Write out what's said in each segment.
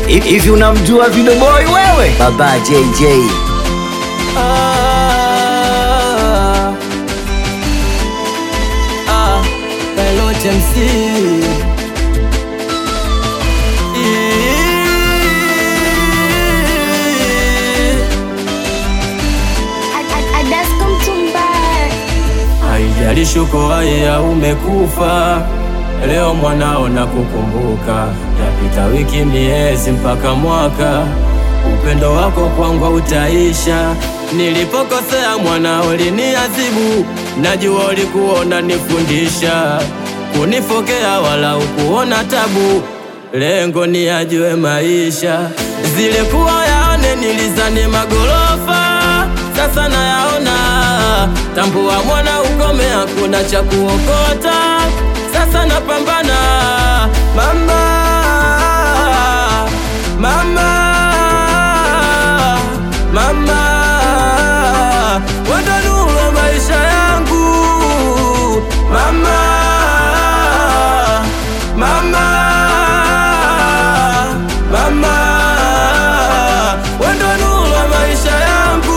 Hivi unamjua Video Boy wewe? Baba JJ. Ah, ah, Pilot MC. Adasko Mtumbai. Haijalishi uko hai au umekufa, leo mwanao na kukumbuka. Yapita wiki, miezi mpaka mwaka, upendo wako kwangu utaisha. Nilipokosea mwanao uliniadhibu, najua ulikuwa unanifundisha, kunifokea wala ukuona tabu, lengo ni ajue maisha. Zile kuwa yaone nilizani magorofa, sasa nayaona. Tambua mwana ukome, hakuna cha kuokota, sasa napambana. Mama, mama, mama, wendo nuru wa maisha yangu. Mama, mama, mama, wendo nuru wa maisha yangu.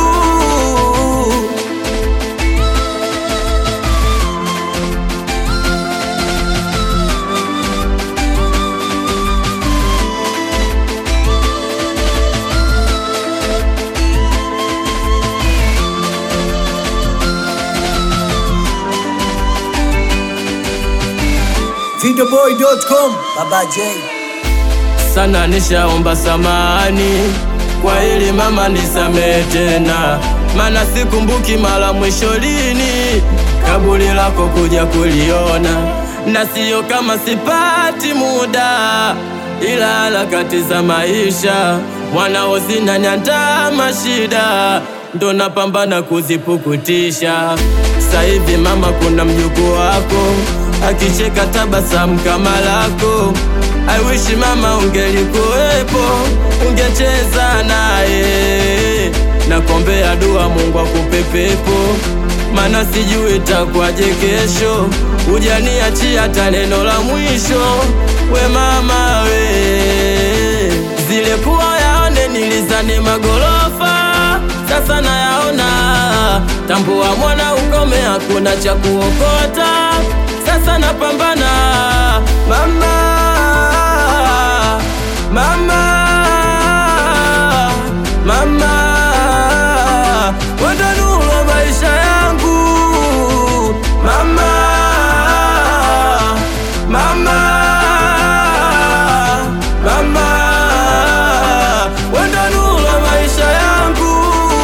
Videoboy.com. Baba J. sana nishaomba samani kwa hili mama, nisamehe tena, mana sikumbuki mara mwisho lini kaburi lako kuja kuliona, na siyo kama sipati muda, ila harakati za maisha mwanao zinaniandama shida, ndo napambana kuzipukutisha. Sasa hivi mama, kuna mjukuu wako akicheka tabasamu kama lako I wish mama ungelikuwepo, ungecheza naye. Nakombea dua Mungu akupe pepo, mana sijui itakuwaje kesho. Hujaniachia hata neno la mwisho, we mama we. Zile kuwa yaone nilizani magorofa, sasa nayaona. Tambua mwana ukome, hakuna cha kuokota, sasa napambana mama Mama, mama, wendo nuru wa maisha yangu. Mama, mama, mama, wendo nuru wa maisha yangu.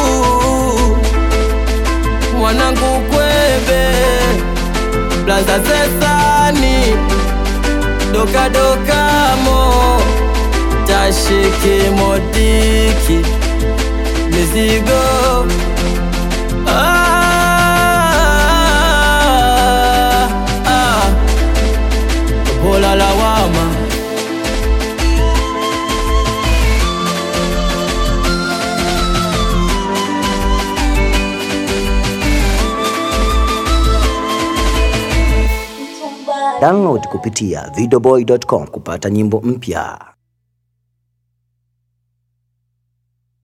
Mwanangu kwebe, blaza zesani, doka doka mo tashike modiki mizigo ah, ah, bola lawama Download kupitia videoboy.com kupata nyimbo mpya.